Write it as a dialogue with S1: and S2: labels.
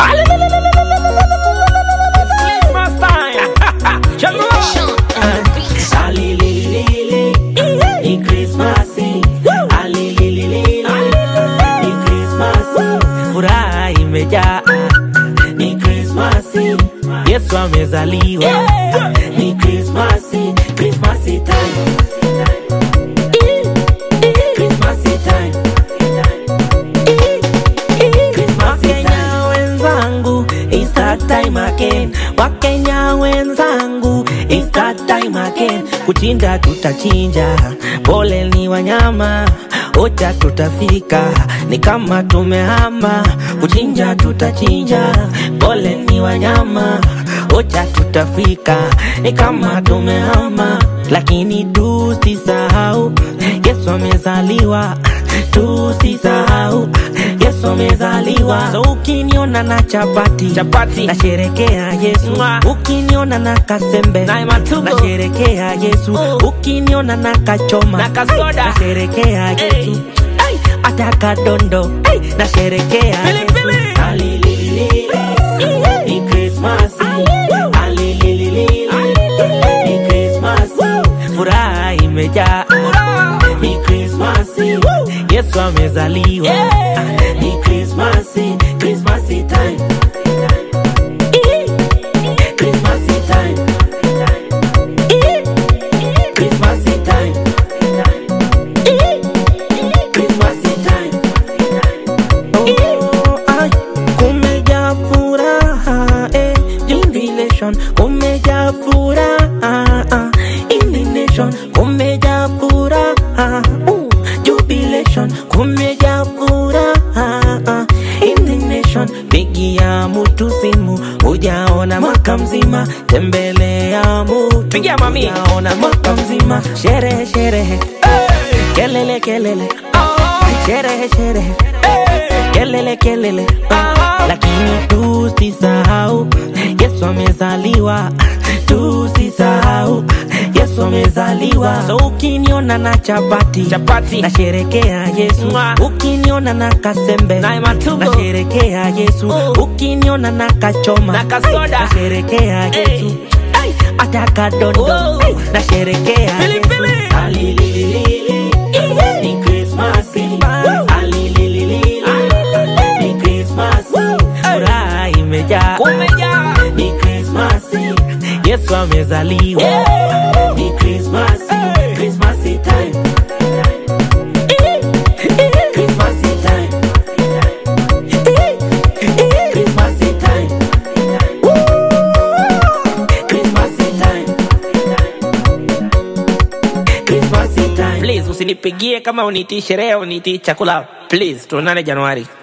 S1: Christmas time. Shalom.
S2: Alililili, ni Krismasi. Alililili, ni Krismasi. Furaha imejaa, ni Krismasi. Yesu amezaliwa, ni Krismasi. Krismasi time. Krismasi time. Wakenya wenzangu, it's that time again. Wakenya wenzangu, it's that time again. Kuchinja tutachinja, pole ni wanyama, ocha tutafika, ni kama tumehama. Kuchinja tutachinja, pole ni wanyama, ocha tutafika, ni kama tumehama. Lakini tusisahau, Yesu amezaliwa, tusisahau Yesu amezaliwa. So ukiniona na chapati
S1: Chapati.
S2: nasherekea Yesu.
S1: Mwa.
S2: Ukiniona na kasembe
S1: Na matumbo.
S2: nasherekea Yesu.
S1: Oh.
S2: Ukiniona na kachoma
S1: Na kasoda.
S2: nasherekea Yesu. Ay, hata kadondo ay, nasherekea
S1: Pilipili.
S2: Yesu. Alililili, ni Christmas. Alililili, ni Christmas. Furaha imejaa ni Krismasi, Yesu amezaliwa,
S1: Yeah.
S2: ni Krismasi, Krismasi time, Krismasi time, Krismasi time, Krismasi time. Oh, ay, kumejaa furaha eh, in the nation, kumejaa furaha ah, in the nation, kumejaa furaha uh, jubilation, kumejaa furaha ah, in the nation. Pigia mutu simu, hujaona mwaka mzima, tembelea mutu,
S1: Pigia mami.
S2: hujaona mwaka mzima, sherehe sherehe, kelele kelele, sherehe sherehe kelele kelele
S1: Ah.
S2: lakini tusisahau yesu amezaliwa tusisahau yesu amezaliwa so ukiniona na chapati
S1: Chapati.
S2: nasherekea yesu
S1: Mwa.
S2: ukiniona na kasembe
S1: Na matumbo.
S2: nasherekea yesu
S1: Oh.
S2: ukiniona na kachoma
S1: Na kasoda.
S2: Ay, nasherekea
S1: Hey.
S2: yesu Ay, hata kadondo
S1: Oh.
S2: Ay, nasherekea
S1: Pilipili.
S2: yesu Alililili, ni Krismasi. Alililili, ni Krismasi. Furaha imejaa,
S1: Kumejaa.
S2: ni Krismasi. Yesu amezaliwa,
S1: Yeah.
S2: ni Krismasi.
S1: Hey.
S2: Krismasi time. Krismasi time. Krismasi time. Krismasi time. Krismasi time.
S1: Please usinipigie kama unitii sherehe unitii chakula. Please tuonane Januari.